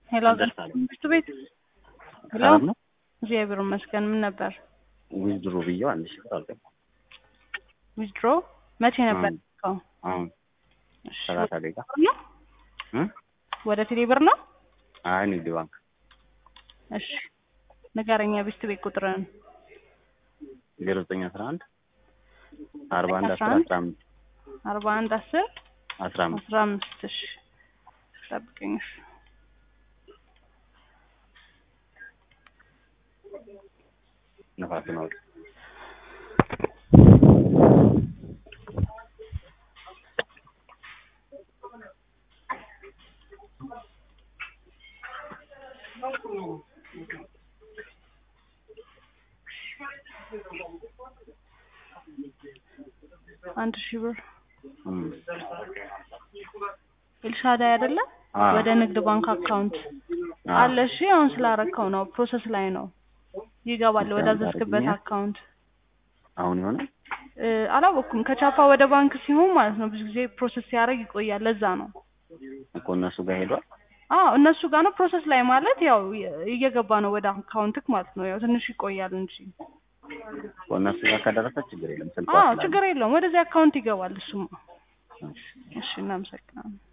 ሄሎ ደርሳለሁ። ትምህርት ቤት ሄሎ ሰላም ነው? እግዚአብሔር ይመስገን። ምን ነበር ዊዝድሮ ብዬው አንድ ሺህ ብር አልገባም። ዊዝድሮ መቼ ነበር? አሁን ልከው? አሁን እሺ፣ ሰላሳ ደቂቃ ብር ነው እ? ወደ ቴሌ ብር ነው? አይ ንግድ ባንክ እሺ ንገረኛ ቤት ቤት ቁጥርን ዜሮ ዘጠኝ አስራ አንድ አርባ አንድ አስር አስራ አንድ አስራ አምስት አርባ አንድ አስር አስራ አምስት አስራ አምስት እሺ ጠብቀኝ እሺ ነፋስ ነው። አንድ ሺህ ብር እም። ኤልሻዳይ አይደለ? አ ወደ ንግድ ባንክ አካውንት አ አለ። እሺ አሁን ስላረከው ነው ፕሮሰስ ላይ ነው። ይገባል ወደ እሺ፣ አዘዝክበት አድርግልኝ። አካውንት አሁን የሆነ እ፣ አላወቅኩም። ከቻፓ ወደ ባንክ ሲሆን ማለት ነው ብዙ ጊዜ ፕሮሰስ ሲያደርግ ይቆያል። ለዛ ነው። እኮ እነሱ ጋር ሄዷል። አዎ እነሱ ጋር ነው ፕሮሰስ ላይ ማለት ያው እየገባ ነው ወደ አካውንትክ ማለት ነው። ያው ትንሽ ይቆያል እንጂ እኮ እነሱ ጋር ከደረሰ ችግር የለም። ስልኳ አዎ ስላለ። ችግር የለውም። ወደዚህ አካውንት ይገባል እሱማ። እሺ። እሺ እናመሰግናለን።